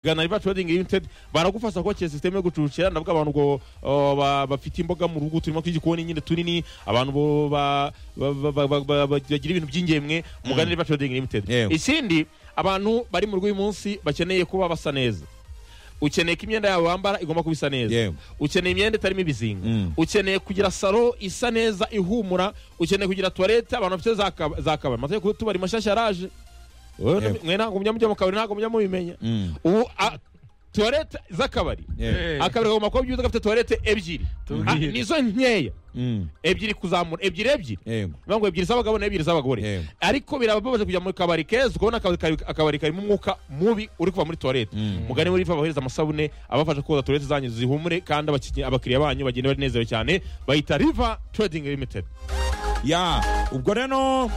gana riba trading limited baragufasha kubakira sisiteme yo gucucira ndavuga abantu ngo uh, ba- bafite imboga mu rugo turimo tw'igikoni nyine tunini abantu bo ba- ba- ba- ba- ba- ba- bagira ibintu by'ingemwe mugane riba trading limited Yewe. ikindi abantu bari mu rugo uyu munsi bakeneye kuba basa neza ukeneye ko imyenda yawe wambara igomba kuba isa neza Yewe. ukeneye imyenda itarimo ibizinga Mm. ukeneye kugira salo isa neza ihumura ukeneye kugira tuwarete abantu bafite za kaba- za kabari amategeko y'utubari mashyashya yaraje Wowe Yego. mwe ntabwo mujya mujya mu kabari ntabwo mujya mubimenya Mm. ubu a- tuwarete z'akabari Yewe. akabari kagomba kuba byiza gafite tuwarete ebyiri Tubwire. Ah, nizo nkeya Mm. ebyiri kuzamura ebyiri ebyiri Yego. bivuga ngo ebyiri z'abagabo n'ebyiri z'abagore Yego. ariko birababaje kujya mu kabari keza ukabona akabari kari- akabari karimo umwuka mubi uri kuva muri tuwarete Mm. mugane muri babahereza amasabune abafasha koza tuwarete zanyu zihumure kandi abakiriya- abakiriya banyu bagenda banezerewe cyane bayita riva trading limited ya ubwo rero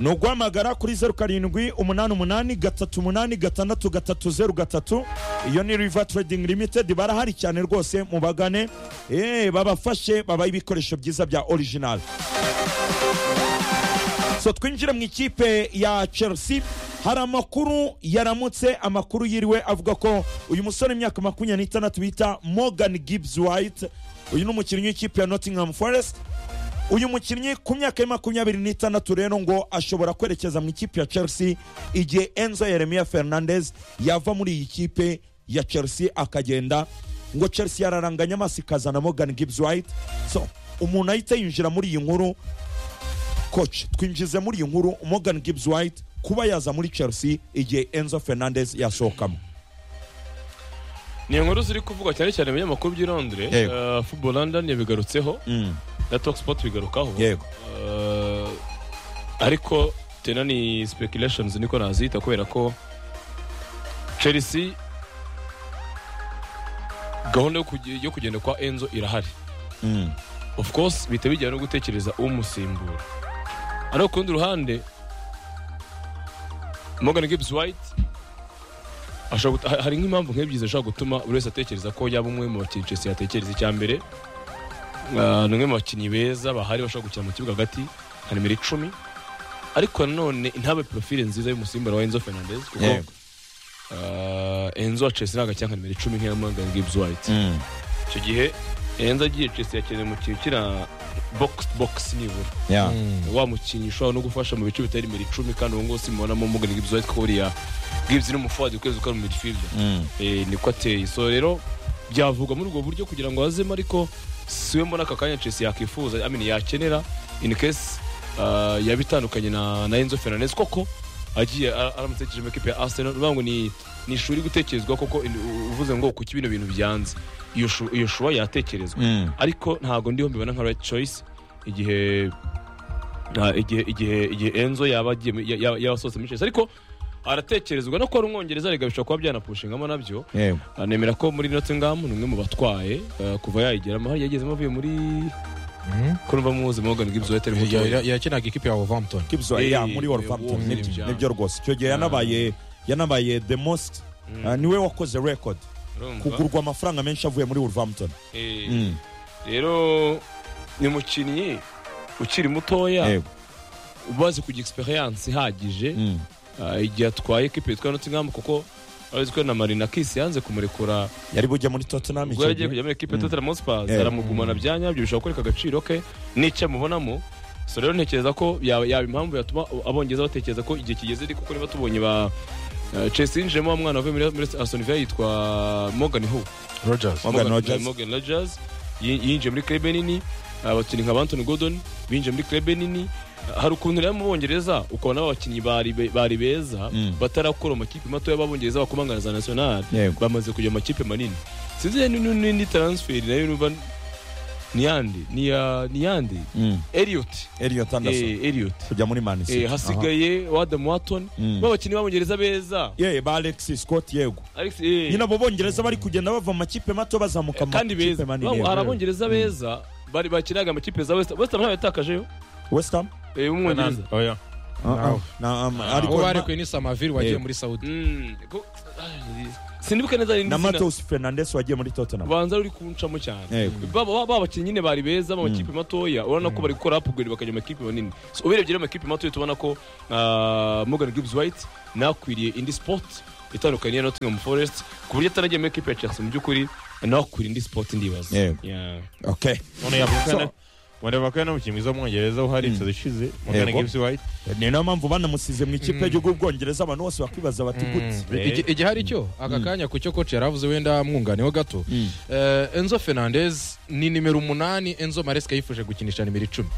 ni uguhamagara kuri zeru karindwi umunani umunani gatatu umunani gatandatu gatatu zeru gatatu iyo ni riva trading limited barahari cyane rwose mubagane eh, babafashe babahe ibikoresho byiza bya original so twinjire mu ikipe ya chelsea hari amakuru yaramutse amakuru yiriwe avuga ko uyu musore w'imyaka makumyabiri n'itandatu bita morgan gibbs white uyu ni umukinnyi w'ikipe ya nottingham forest uyu mukinnyi ku myaka ye makumyabiri n'itandatu rero ngo ashobora kwerekeza mu ikipe ya chelsea igihe enzo yeremiya fernandez yava muri iyi kipe ya chelsea akagenda ngo chelsea yararanganya amaso ikazana morgan gibbs white so umuntu ahita yinjira muri iyi nkuru coach twinjize muri iyi nkuru morgan gibbs white kuba yaza muri chelsea igihe enzo fernandez yasohokamo ni inkuru ziri kuvugwa cyane cyane mu binyamakuru by'i londres Yego. Eh, football london yabigarutseho na talk sport bigarukaho yego Eh, ariko tena ni speculations niko nazita kubera ko chelsea gahunda yo kuge- yo kugenda kwa enzo irahari Mm. of course bihita bijyana no gutekereza umusimbura ariko ku rundi ruhande morgan gibbs white ashobora guta- ha- hari nk'impamvu nk'ebyiri zishobora gutuma buri wese atekereza ko yaba umwe mu bakinnyi chelsea yatekereza icya mbere ah, ni umwe mu bakinnyi beza bahari bashobora gukina mu kibuga hagati nka nimero icumi ariko nanone ntabe porofile nziza y'umusimbura wa enzo fernandez kuko Yego. ah, enzo wa chelsea ntabwo akina nka nimero icumi nk'iya morgan gibbs white Mm. icyo gihe enzo agiye chelsea yakeneye umukinnyi ukina bogisi bogisi nibura Yeah. wa mukinnyi ushobora no gufasha mu bice bitari imbere icumi kandi ubu ngubu simubonamo mugana Gibbs White ko buriya Gibbs ni umufuadi ukwezi ukora mu midfield Mm. Eh, niko ateye so rero byavuga muri ubwo buryo kugira ngo hazemo ariko siwe mbona aka kanya Chelsea yakwifuza I mean, yakenera in case ah, yaba itandukanye na, na Enzo Fernandez koko agiye ara- aramutse akije mu ikipe ya Arsenal uvuga ngo ni ni ishuri gutekerezwa koko in- u- uvuze ngo kuki bino bintu byanze iyo shu- iyo shuwa yatekerezwa Mm. ariko ntabwo ndiho mbibona nka right choice igihe nta- igihe igihe igihe enzo yaba agiye mu- ya- yaba yaba asohotse muri Chelsea ariko aratekerezwa no kuba ari umwongereza rega bishobora kuba byanapushingamo nabyo Yego. Ah, nemera ko muri Nottingham ni umwe mu batwaye ah, kuva yayigeramo hari yagezemo avuye muri ko numva muzi Morgan Gibbs White arimo Ya- ya- yakinaga ikipe ya wolverhampton Gibbs Eh, White, yeah, muri eh, Wolverhampton Wolves, nibyo- yeah. nibyo rwose icyo gihe yanabaye yanabaye the most Mm. uh, niwe wakoze record Urumva? kugurwa amafaranga menshi avuye muri Wolverhampton Eh, Mm. rero ni umukinnyi ukiri mutoya Yego. ubazi kugira experience ihagije Mm. Ah, igihe atwaye ekipe yitwa Nottingham kuko abazi ko na Marina Kis yanze kumurekura yari bujya muri Tottenham ubwo icyo yari gihe agiye kujya muri ekipe ya Tottenham Hotspur Eh. aramugumana bya nyabyo bishobora kwereka agaciro ke n'icyo amubonamo so rero ntekereza ko yaba yaba impamvu yatuma abongereza batekereza ko igihe kigeze ariko kuko niba tubonye ba eh, Chelsea yinjiyemo wa mwana wavuye muri muri Aston Villa yitwa Morgan Hu rogers Morgan Rogers. Morgan Rogers yin- yinjiye muri club nini abakinnyi nka Anthony Gordon binjiye muri club nini hari ukuntu rero mu Bongereza ukabona abakinnyi bari be- bari beza Mm. batarakora mu makipe mato y'ababongereza bakomangana za national Yego. bamaze kujya mu makipe manini sinzi ni- ni- ni- ni transfer nayo numva ni yandi ni ya ni yandi Mm. Elliot Elliot Anderson eh Elliot kujya muri Man City eh hasigaye Adam Watson Mm. b'abakinnyi b'abongereza beza Aha. Yeah, ba Alexis Scott yego Alex eh nyine abo bongereza bari kugenda bava mu makipe mato bazamuka mu kandi makipe beza manini Bamwe- hari yego. abongereza beza bari bakinaga amakipe za west west ham ntayo yatakajeyo West Ham eh, w'umwongereza oya Ah, ah. Na- um, ariko uwo na- barekuye ni samavire wagiye Yego. muri saudi Mm, ko- ay, sinibuka neza na n'izina Matheus Fernandes wagiye muri Tottenham banza uri kuncamo cyane Yego. Ba- ba ba bakinnyi nyine bari beza mu makipe matoya urabona ko bari gukora upgrade bakajya mu makipe manini So, ubirebye rero amakipe matoya tubona ko ah, Morgan Gibbs White nakwiriye indi sport itandukanye n'iya Nottingham Forest ku buryo atanagiye muri ikipe ya Chelsea mu by'ukuri naho kuri indi sport ndibaza Yego. Yeah. okay none yavuka So- na wenda bakana no mukinnyi mwiza w'umwongereza uhari inzozi ishize Morgan Yego. Gibbs White ni nayo mpamvu banamusize mu ikipe y'igihugu bwongereza abantu bose bakibaza bati guti Eh. Igi- igihari cyo aka kanya ku cyo koci yaravuze wenda mwunganiyeho gato Eh, enzo fernandez ni nimero umunani enzo maresika yifuje gukinisha nimero icumi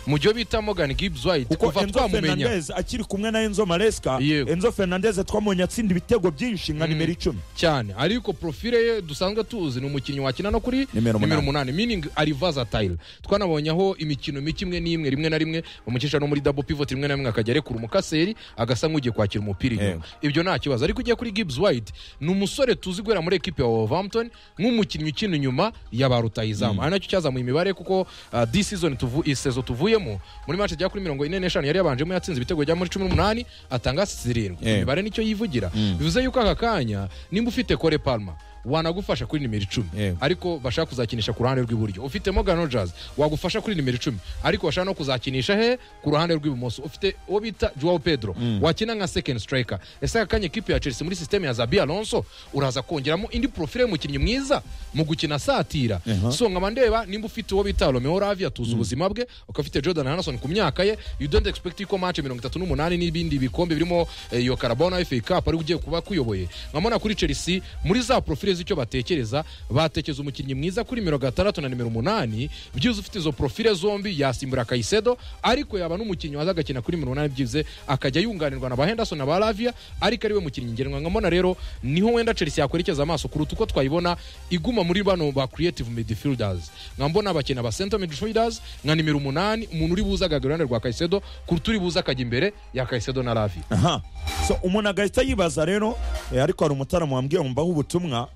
mu byo bita morgan gibbs white kuko kuva enzo twamumenya fernandez akiri kumwe na enzo maresca Yego. enzo fernandez twamubonye atsinda ibitego byinshi nka Mm. nimero icumi cyane ariko profile ye dusanzwe tuzi ni umukinnyi wakina no kuri Nimero nimero umunani. umunani meaning ari versatile twanabonye aho imikino mike imwe n'imwe rimwe na rimwe bamucisha no muri double pivot rimwe na rimwe akajya arekura umukaseri agasa nk'ugiye kwakira umupira inyuma ibyo nta kibazo ariko ugiye kuri Gibbs White ni umusore tuzi guhera muri ekipe ya Wolverhampton nk'umukinnyi ukina inyuma ya ba rutahizamu ari nacyo cyazamuye imibare kuko uh, this season tuvu isezo tuvuyemo muri match ijya kuri mirongo ine n'eshanu yari yabanjemo yatsinze ibitego bya muri cumi n'umunani atanga zirindwi Yeah. imibare nicyo yivugira bivuze yuko aka kanya nimba ufite Kole Palmer wanagufasha kuri nimero icumi Yeah. ariko bashaka kuzakinisha ku ruhande rw'iburyo ufite Morgan Rogers wagufasha kuri nimero icumi ariko bashaka no kuzakinisha he ku ruhande rw'ibumoso ufite uwo bita Joao Pedro wakina nka second striker ese aka kanya ekipe ya Chelsea muri system ya Zabi Alonso uraza kongeramo indi profile y'umukinnyi mwiza mu gukina asatira so nkaba ndeba nimba ufite uwo bita Romeo Lavia tuzi ubuzima bwe ukaba ufite Jordan Henderson ku myaka ye you don't expect ko match mirongo itatu n'umunani n'ibindi bikombe birimo eh, iyo Carabao na FA Cup ari ugiye kuba kuyoboye nkabona kuri Chelsea muri za profile z'icyo batekereza batekereza umukinnyi mwiza kuri nimero gatandatu na nimero umunani byibuze ufite izo profile zombi yasimbura Kaisedo ariko yaba n'umukinnyi waza agakina kuri nimero umunani byibuze akajya yunganirwa na ba Henderson na ba Lavia ariko ari we mukinnyi ngenwa nkabona rero niho wenda Chelsea yakwerekeza amaso kuruta uko twayibona iguma muri bano ba creative midfielders nkambona abakina ba center midfielders nka nimero umunani umuntu uri buze agahagera iruhande rwa Kaisedo kuruta uri buze akajya imbere ya Kaisedo na Lavia aha so umuntu agahita yibaza rero eh, ariko hari umutaramu wambwiye ngo mbaho ubutumwa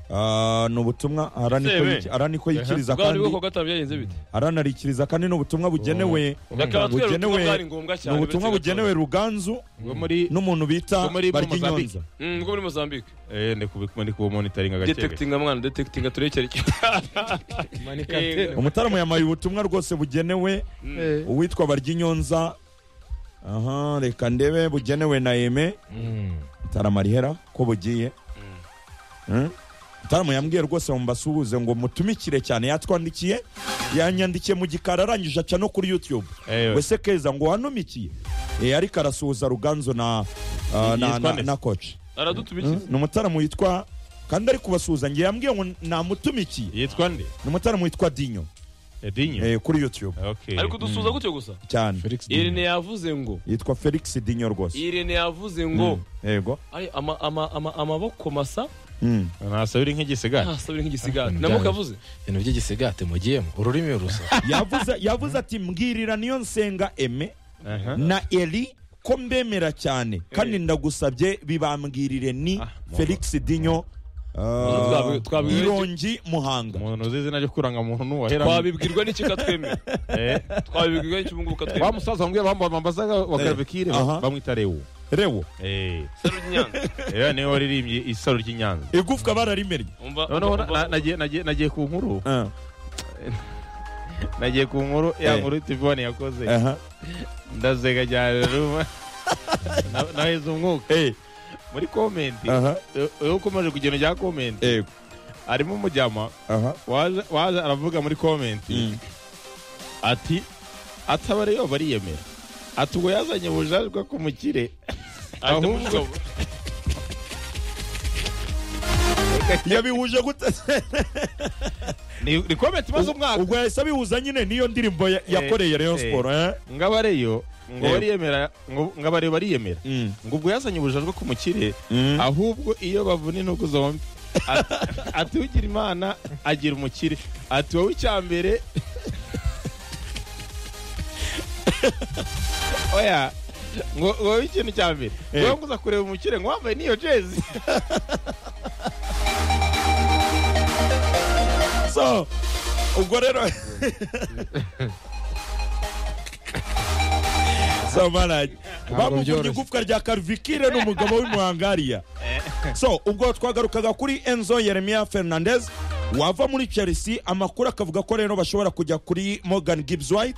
Ah, ni ubutumwa ara niko Sebe. yiki- ara niko yikiriza bwari bwo kandi kugatanga byagenze bite aranarikiriza kandi ni ubutumwa bugenewe Bakaba batwereka ubutumwa bugenewe bwari ngombwa ni cyane ubutumwa uretse bugenewe ruganzu bwo muri n'umuntu bita Bwo muri- bwo Mozambique. baryinyonza Mm, bwo muri Mozambique eh ndikubikuma ndikumonitoringa gakebe detectinga mwana detectinga turekere Manikate. umutaramu yamaye ubutumwa rwose bugenewe Eh. uwitwa baryinyonza aha reka ndebe bugenewe na eme taramarihera ko bugiye Hmm? mutaramu yambwiye rwose ngo mbasuhuze ngo mutumikire cyane yatwandikiye yanyandikiye mu gikari arangije aca no kuri youtube Eh, wese keza ngo wanumikiye Eh, ariko arasuhuza ruganzo na ah, na- Yitwa na- nde? na koci aradutumikira ni umutaramu witwa kandi ari kubasuhuza ngiye yambwiye ngo namutumikiye yitwa nde ni umutaramu witwa dinyo edinyo eh, kuri youtube okay ariko dusuza gutyo gusa cyane Felix irene yavuze ngo yitwa felix dinyo rwose irene yavuze ngo yego ari ama- ama- ama- amaboko masa Mm. nasabira nk'igisigara ntasabire nk'igisigati namoko yavuze ibintu by'igisigate mugiyemo ururimi rusa yavuze yavuze ati mbwirira niyo nsenga eme Aha. na eri ko mbemera cyane kandi ndagusabye bibambwirire ni felix dinyo Twabi- twabi- irongi muhanga umuntu uzi izina ryo kuranga muntu wahera twabibwirwa n'iki katwemera twabibwirwa n'iki ubungubu wa katwemera musaza wambwira bambazaga wa Eh. karabikire Aha. bamwita rewo rewo eh Isaro ry'inyanga. era niwe waririmbye isaro ry'inyanza igufwa bararimerye Umva- noneho umva- na- nagiye- nagiye nagiye ku nkuru Ah, nagiye ku nkuru ya Eh. nkuru tivone yakoze aha. ndazega cyane ruma naheze umwuka Eh, muri komenti aha, iyo ukomeje kugenda ujya komenti eh, harimo umujyama aha. waje waje aravuga muri komenti Mm. ati atabara yo bariyemera ati ubwo yazanye ubujajwe bwo kumukire ahubwo ahubwo yabihuje gute ni ni komenti imaze umwaka ubwo yahise abihuza nyine n'iyo ndirimbo ya- yakoreye rayon Eh, sport eh? ngabareyo ngo Eh. bariyemera ngo ngabareyo bariyemera Mm, ngo ubwo yazanye ubujajwe bwo kumukire mm. ahubwo iyo bavuna intugu zombi Ati- ati ugira imana agira umukire ati wowe icyambere oya ngo ngo wowe ikintu cya mbere Eh. wowe nguza kureba umukire ngo wambaye n'iyo jezi so ubwo rero so manaje bamuvuga byoroshye. igufwa rya karvikire n'umugabo w'imuhangariya so ubwo twagarukaga kuri enzo yeremia fernandez wava muri chelsea amakuru akavuga ko rero bashobora kujya kuri morgan gibbs white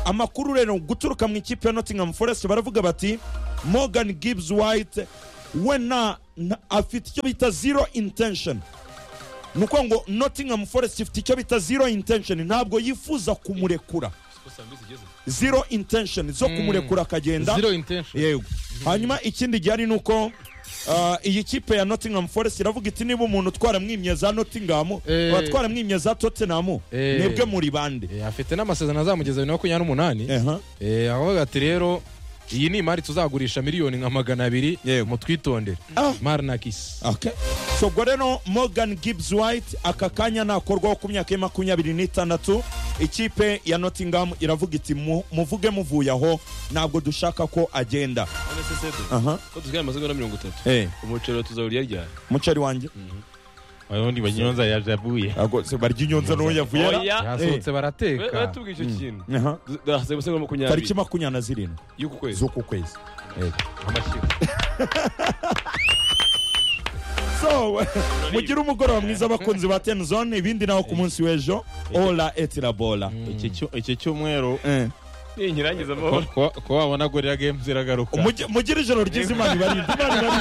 amakuru rero guturuka mu ikipe ya nottingham forest baravuga bati morgan gibbs white we nta nta- afite icyo bita zero intention ni ukuvuga ngo nottingham forest ifite icyo bita zero intention ntabwo yifuza kumurekura zero intention zo kumurekura akagenda zero intention yego hanyuma ikindi gihari ni uko ah, iyi kipe ya nottingham forest iravuga iti niba umuntu twaramwimye za nottingham Eh. ora twaramwimye za tottenham Eh. mwebwe muri bande Eh, afite n'amasezerano azamugeza bibiri na makumyabiri n'umunani Eha. Eh, aravuga ati rero iyi ni imari tuzagurisha miliyoni nka magana abiri mutwitondere Ah. marinakisi Okay. so ubwo rero morgan gibbs white aka kanya nakorwaho ku myaka ye makumyabiri n'itandatu ikipe ya nottingham iravuga iti "Mu- muvuge muvuye aho ntabwo dushaka ko agenda Aha. ko dusigaye amasegonda mirongo itatu Eh, umuceri tuzawurya ryari mucari wanjye ubundi banyonza yajabuye Ntabwo se barya inyonza n'uwo yavuye Oya. yasohotse We- barateka baratubwiye icyo kintu Aha. hasigaye amasegonda tariki makumyabiri makumyabiri na zirindwi y'uku kwezi z'uku kwezi amashyiga so mugire umugoroba mwiza abakunzi ba ten zone ibindi naho ku munsi w'ejo ola etirabola Iki cyo- iki cyumweru Eh. ninkirangiza amahoro ko ko wabona gorira games iragaruka Mugire- mugire ijoro ryiza imana ibarinde imana ibarinde